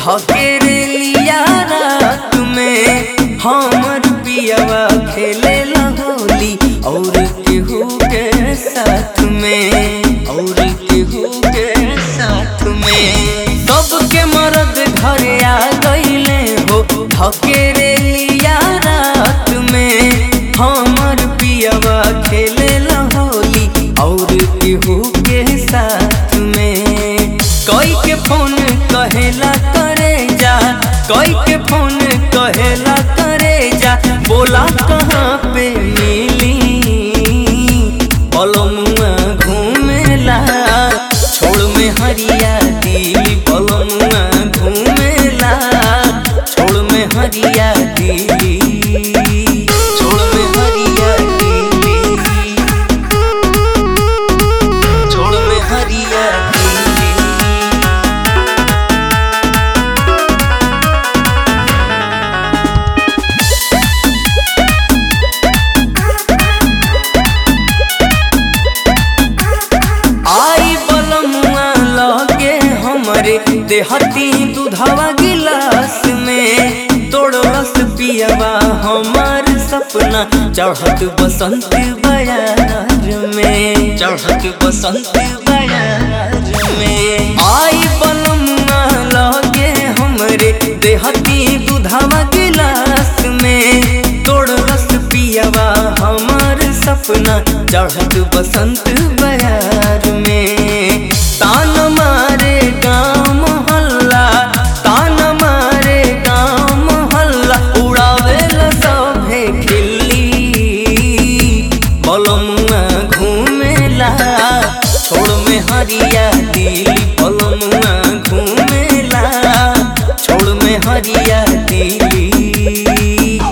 धकेरे लिया रात में हमर पियवा खेले होली और केहू के साथ में और केहू के साथ में सबके मर्द घरे आ गईले हो धकेरे लिया रात में हमर पियवा खेले होली और केहू के साथ में कोई के फोन कहेला करे जा कोई के फोन कहेला करे जा बोला कहाँ पे मिली बलमुआ घूमेला छोड़ में हरिया दिली बलमुआ घूमेला छोड़ में हरिया दिली छोड़ में हरिया दिली छोड़ में हरिया दिली आई बलमुआ लगे हमरे देहती दूधवा गिलास में तोड़लस पियवा हमार सपना चढ़त बसंत बयार में चढ़त बसंत बयार में आई बलमुआ लगे हमरे देहती दूधवा गिलास में तोड़लस पियवा हमार सपना चढ़त बसंत बयार में तान मारे गाँव मोहल्ला तान मारे गाँव मोहल्ला उड़ावे सभे खिल्ली बलमुआ घूमेला छोड़ में हरिया दिली बलमुआ घूमेला छोड़ में हरिया दिली